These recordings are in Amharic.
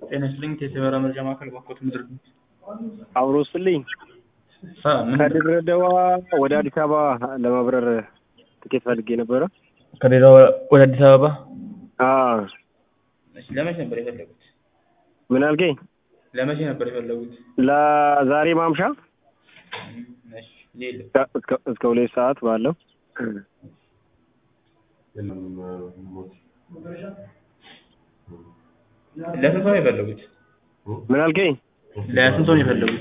ጤና ይስጥልኝ የሰበራ መረጃ ማዕከል ባኮት ምድር አብሮ ስልኝ አ ምን ከድሬዳዋ ወደ አዲስ አበባ ለመብረር ትኬት ፈልጌ ነበረ። ከድሬዳዋ ወደ አዲስ አበባ አዎ እሺ፣ ለመቼ ነበር የፈለጉት? ምን አልከኝ? ለመቼ ነበር የፈለጉት? ለዛሬ ማምሻ እሺ፣ ሌሎ እስከ- እስከ- እስከ ሁለት ሰዓት ባለው ለስንት ሰው ነው የፈለጉት? ምን አልከኝ? ለስንት ሰው ነው የፈለጉት?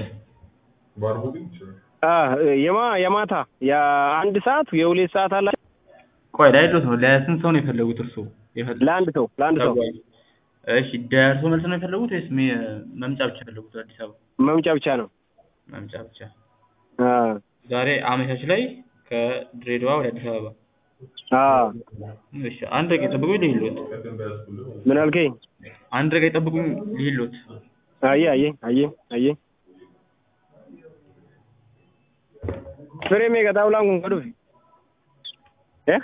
አ የማ የማታ የአንድ ሰዓት የሁለት ሰዓት አላ ቆይ ላይሎት ነው። ለስንት ሰው ነው የፈለጉት እርስዎ? የፈለጉት ለአንድ ሰው ለአንድ ሰው ተጓዥ። እሺ፣ ደርሶ መልስ ነው የፈለጉት ወይስ ሚ- መምጫ ብቻ የፈለጉት? አዲስ አበባ መምጫ ብቻ ነው። መምጫ ብቻ። አ ዛሬ አመሻሽ ላይ ከድሬዳዋ ወደ አዲስ አበባ። አ እሺ፣ አንድ ደቂቃ ይጠብቁኝ ልሂድልዎት። ምን አልከኝ? አንድ ደቂቃ ይጠብቁኝ ልሂድልዎት። አየ አየ አየ አየ ፍሬሜ ገጣውላን kun ka dhufe eh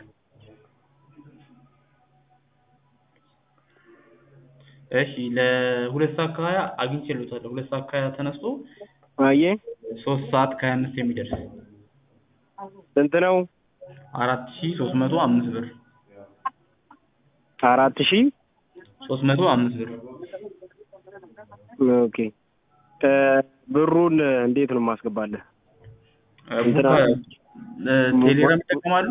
እሺ ለሁለት ሰዓት ከሀያ አግኝቼልዎታለሁ። ሁለት ሰዓት ከሀያ ተነስቶ አየ ሶስት ሰዓት ከሀያ አምስት የሚደርስ ስንት ነው? አራት ሺ ሶስት መቶ አምስት ብር አራት ሺህ ሶስት መቶ አምስት ብር ኦኬ እ ብሩን እንዴት ነው የማስገባለህ? እንትና- እ ቴሌግራም ይጠቀማሉ?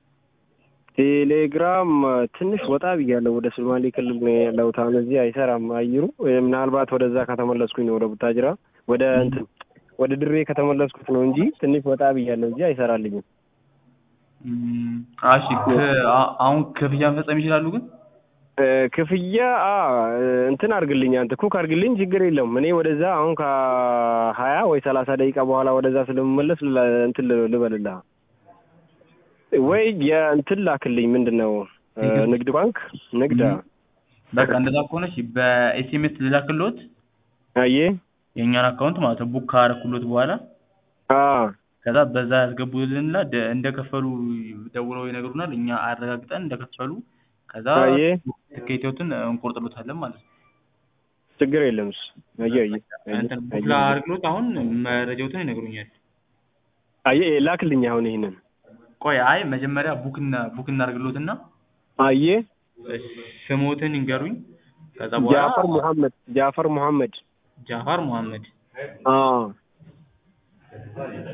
ቴሌግራም ትንሽ ወጣ ብያለሁ። ወደ ሶማሌ ክልል ነው ያለሁት። አሁን እዚህ አይሰራም አየሩ። እ ምናልባት ወደዛ ከተመለስኩኝ ነው ወደ ቡታጅራ ወደ እንትን ወደ ድሬ ከተመለስኩት ነው እንጂ ትንሽ ወጣ ብያለሁ። እዚህ አይሰራልኝም። እም፣ እሺ ክ- አ- አሁን ክፍያ መፈጸም ይችላሉ ግን እ ክፍያ አ እ እንትን አድርግልኝ አንተ ኩክ አድርግልኝ፣ ችግር የለውም። እኔ ወደዛ አሁን ከሀያ ወይ ሰላሳ ደቂቃ በኋላ ወደዛ ስለምመለስ ል- እንትን ል- ልበልልህ ወይ የእንትን ላክልኝ። ምንድን ነው እ ንግድ ባንክ ንግድ አ በቃ እንደዛ ከሆነ እሺ በኤስኤምኤስ ልላክልዎት አየ የእኛን አካውንት ማለት ነው ቡክ ካረኩሎት በኋላ አ ከዛ በዛ ያስገቡልንና ደ- እንደከፈሉ ደውለው ይነግሩናል። እኛ አረጋግጠን እንደከፈሉ ከዛ አየ ትኬቶትን እንቆርጥሎታለን ማለት ነው። ችግር የለም እሱ አየ አየ አየ እንትን ቡክ አየ ላድርግሎት አሁን መረጃዎትን ይነግሩኛል። አየ ላክልኝ አሁን ይሄንን ቆይ አይ መጀመሪያ ቡክ እና ቡክ እናድርግሎትና አየ ስሞትን ይንገሩኝ። ከዛ በኋላ ጃፈር ሙሐመድ ጃፈር ሙሐመድ ጃፋር መሐመድ አ